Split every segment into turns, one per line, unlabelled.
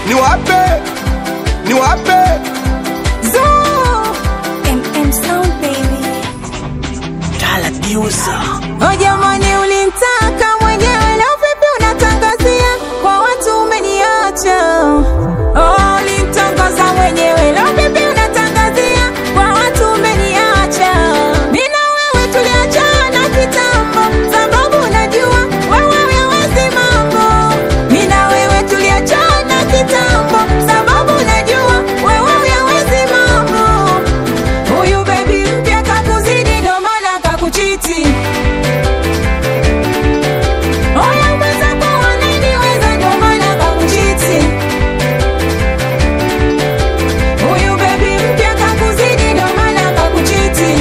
niwape niwape
Zoo. MM Sound baby. Oh jamani, ulimtaka mwenyewe na vipi unatangazia kwa watu umeniacha? Oh, ulimtangaza mwenyewe na vipi unatangazia kwa watu umeniacha? Mimi na wewe tuliachana kitambo, sababu najua wewe hawezi mambo. Mimi na wewe tuliachana kitambo, sababu najua wewe hawezi mambo. Huyu baby mpya kakuzidi, ndo maana kakuchiti. Oya mwenzako ananiweza, ndo maana kakuchiti. Huyu baby mpya kakuzidi, ndo maana kakuchiti.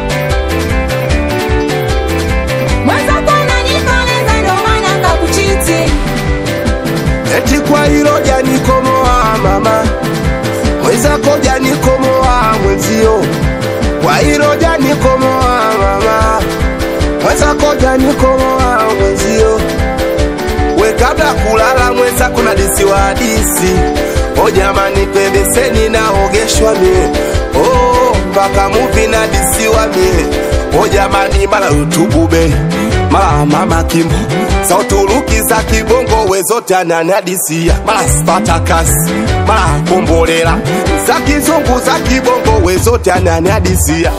Mwenzako ananikoleza, ndo maana kakuchiti.
eti kwa hilo janikomoa mama mwenzako janikomoa mwenzio kwa hilo janikomoa mama mwenzako janikomoa mwenzio we kabla kulala mwenzako na disi wa hadisi o jamani pembeseni naogeshwa mie oh, mpaka muvi na disi wa mie o jamani mara utubube mara mama kimbo za uturuki za kibongo we zote ananiadisia mara spatakas mara kombolela za kizungu za kibongo we zote ananiadisia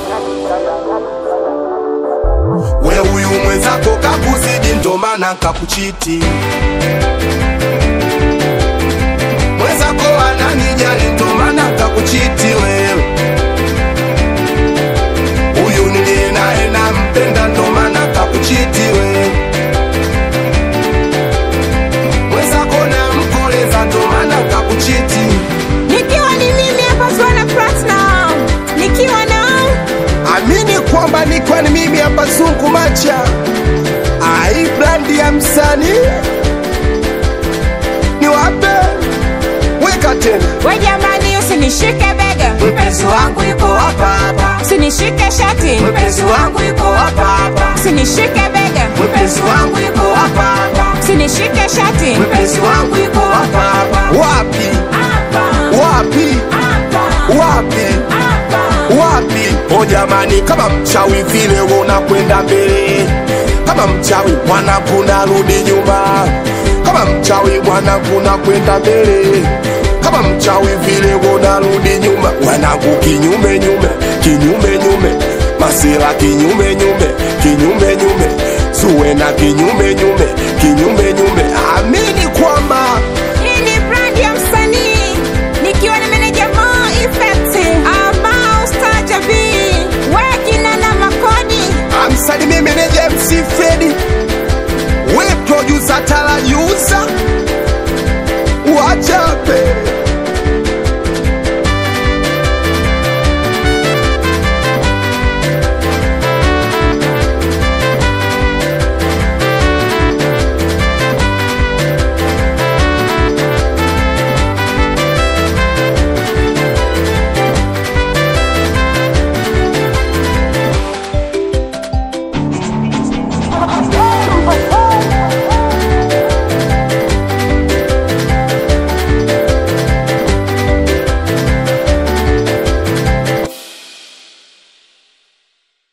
we huyu mwenzako kakuzidi ndo maana kakuchiti mwenzako ananijali ndo maana kakuchiti wewe huyu niliye naye nampenda ndo maana kakuchiti wewe mwenzako namkoleza ndo maana kakuchiti
Nikiwa ni mimi hapa Zuena Platinum, nikiwa na
amini kwamba nikwa ni mimi hapa zungu macha ai brandi ya msanii ni wape weka tena
we jamani, usinishike bega, mpenzi wangu yuko hapa hapa. Usinishike shati, mpenzi wangu yuko hapa hapa. Usinishike bega, mpenzi wangu yuko hapa hapa. Usinishike shati, mpenzi wangu yuko hapa hapa.
wapi
Hapa,
wapi
hapa,
wapi
hapa.
wapi o jamani kama mchawi vile unakwenda mbele kama mchawi mwanangu narudi nyuma kama mchawi mwanangu nakwenda mbele kama mchawi vile unarudi nyuma mwanangu kinyume nyume kinyume nyume masira kinyume nyume kinyume nyume suwe na kinyume nyume kinyume nyume amini kwamba
Hii ni brand ya msanii nikiwa na meneja Mo Effect ambao Star B wakina na makodi
amsalimie meneja MC Fredi, we producer Tala Yusa, wachape